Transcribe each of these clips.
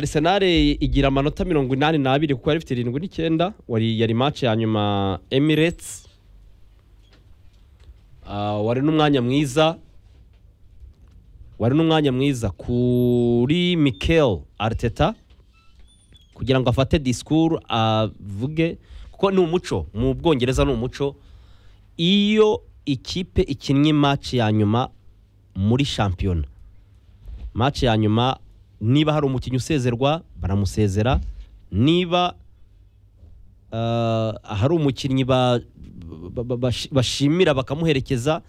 Arsenal igira amanota mirongo inani n'abiri kuko yari ifite irindwi n'icyenda wari yari match ya nyuma Emirates Ah, wari n'umwanya mwiza wari n'umwanya mwiza kuri Mikel Arteta kugira ngo afate disikuru avuge kuko ni umuco mu bwongereza ni umuco iyo ikipe ikinnye match ya nyuma muri shampiyona match ya nyuma niba hari umukinnyi usezerwa baramusezera niba ah, hari umukinnyi ba- ba- ba- bashi- bashimira bakamuherekeza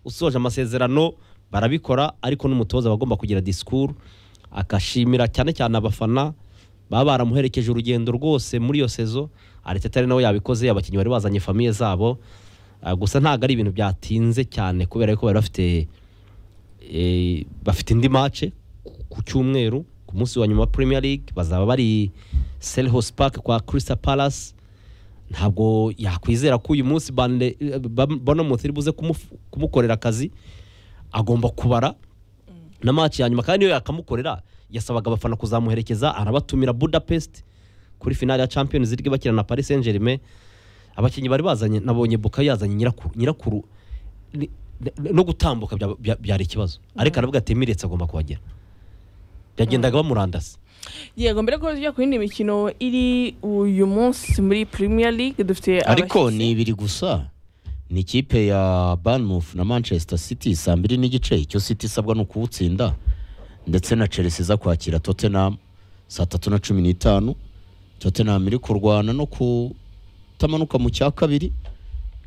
usoje amasezerano barabikora ariko n'umutoza aba agomba kugira disikuru akashimira cyane cyane abafana baba baramuherekeje urugendo rwose muri iyo sezo Arteta ari nawe yabikoze abakinnyi bari bazanye famiye zabo Ah, gusa ntabwo ari ibintu byatinze cyane kubera ko bari bafite eh, bafite indi mace ku cyumweru ku munsi wa nyuma wa Premier League bazaba bari Selhurst Park kwa Crystal Palace ntabwo yakwizera ko uyu munsi Burnley- eh, Bam- Bournemouth iri buze kumuf- kumukorera akazi agomba kubara na match ya nyuma kandi niyo yakamukorera yasabaga abafana kuzamuherekeza arabatumira Budapest kuri finale ya Champions League bakina na Paris Saint-Germain abakinnyi bari bazanye nabonye Bukayo yazanye nyirakuru nyirakuru ni- ni- no gutambuka bya- bya- byari ikibazo ariko aravuga ati Emirates agomba kuhagera yagendaga bamurandasi yego mbere ko tujya ku yindi mikino iri uyu munsi muri premier league dufite ariko abashyitsi. ni ibiri gusa ni ikipe ya Bournemouth na Manchester City saa mbiri n'igice icyo City isabwa ni ukuwutsinda ndetse na Chelsea iza kwakira Tottenham saa tatu na cumi n'itanu Tottenham iri kurwana no kutamanuka mu cya kabiri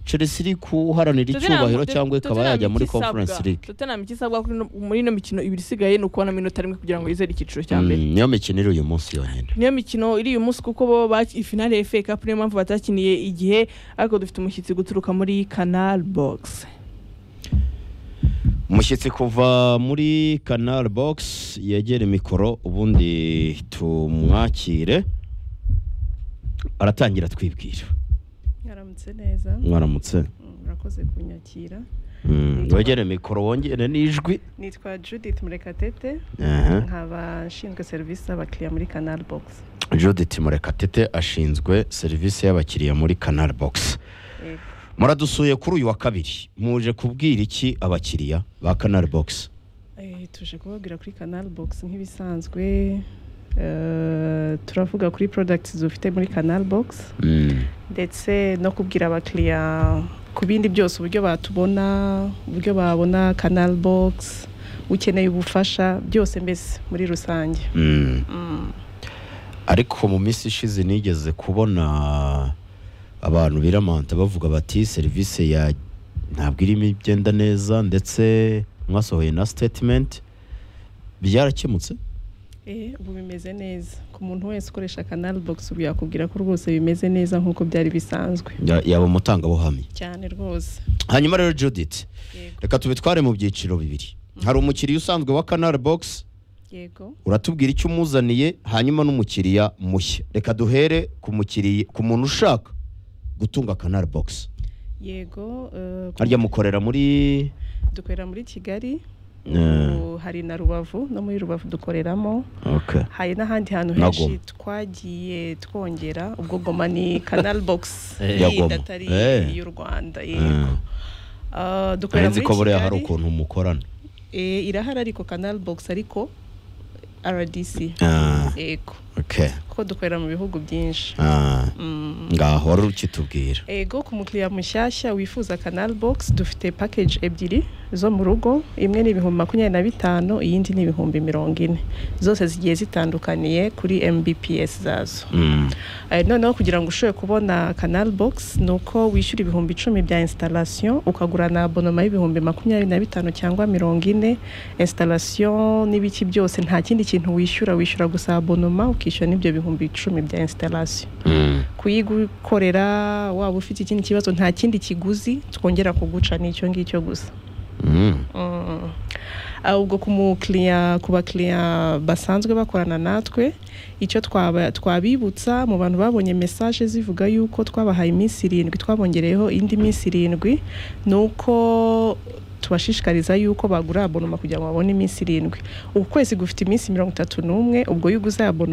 Chelsea iri guharanira Tottenham- icyubahiro Tot- cyangwa ikaba Tottenham yajya muri ikisabwa. Conference League Tottenham ikisabwa kuri ino- muri ino mikino ibiri isigaye ni ukubona minota rimwe kugira ngo yizere icyiciro cya Mm, mbere niyo mikino iri uyu munsi yonyine niyo mikino iri uyu munsi kuko bo baki- ifinale ya FA Cup niyo mpamvu batakiniye igihe ariko dufite umushyitsi guturuka muri Canal Box umushyitsi kuva muri canal box yegere mikoro ubundi tumwakire aratangira twibwira Mwaramutse neza mwaramutse Mm, murakoze kunyakira Mm, wegere mikoro wongere n'ijwi nitwa Judith Murekatete Aha. nkaba nshinzwe serivisi z'abakiriya muri Canal Box judith murekatete ashinzwe serivisi y'abakiriya muri canal box Yego. muradusuye kuri uyu wa kabiri muje kubwira iki abakiriya ba canal box Eh, tuje kubabwira kuri Canal Box nk'ibisanzwe eh, turavuga kuri products dufite muri Canal Box Mm, ndetse no kubwira abakiriya ku bindi byose uburyo batubona uburyo babona Canal Box ukeneye ubufasha byose mbese muri rusange mm. Mm. ariko mu minsi ishize nigeze kubona abantu biramanta bavuga bati serivisi ya ntabwo irimo igenda neza ndetse mwasohoye na sitetimenti byarakemutse Eh, ubu bimeze neza ku muntu wese ukoresha canal box ubu yakubwira ko rwose bimeze neza nk'uko byari bisanzwe Ya- yaba umutangabuhamya cyane rwose hanyuma rero judith yego reka tubitware mu byiciro bibiri hari umukiriya usanzwe wa canal box yego uratubwira icyo umuzaniye hanyuma n'umukiriya mushya reka duhere ku mukiriya ku muntu ushaka gutunga canal box yego eh, ku- harya mukorera muri dukorera muri kigali Eh. ubu hari na rubavu no muri rubavu dukoreramo okay. hari n'ahandi hantu Na henshi Goma. twagiye twongera ubwo goma ni canal box Eh, ya yindi Goma. atari Eh. y'u rwanda Eh. yego Eh, dukorera nzi muri ko buriya hari kigali ukuntu mukorana Eh, irahari ariko canal box ariko rdc Ah, yego okay. kuko dukorera mu bihugu byinshi Ah, Mm. ngaho wari ukitubwira ego ku mukiriya mushyashya wifuza canal box dufite package ebyiri zo mu rugo imwe ni ibihumbi makumyabiri na bitanu iyindi ni ibihumbi mirongo ine zose zigiye zitandukaniye kuri mbps zazo Mm, Eh, noneho kugira ngo ushobore kubona canal box ni uko wishyura ibihumbi icumi bya installation ukagura na abonoma y'ibihumbi makumyabiri na bitanu cyangwa mirongo ine installation n'ibiki byose nta kindi kintu wishyura wishyura gusa abonoma ukishyura n'ibyo bihumbi icumi bya installation mm. kuyigukorera waba ufite ikindi kibazo nta kindi kiguzi twongera kuguca ni icyo ngicyo gusa Mm. Mm. Ah, ubwo ku mukiriya ku bakiriya basanzwe bakorana natwe icyo twaba- twabibutsa mu bantu babonye mesaje zivuga yuko twabahaye iminsi irindwi twabongereyeho indi minsi irindwi ni uko tubashishikariza yuko bagura abonoma kugira ngo babone iminsi irindwi uku kwezi gufite iminsi mirongo itatu n'umwe ubwo iyo uguze abonoma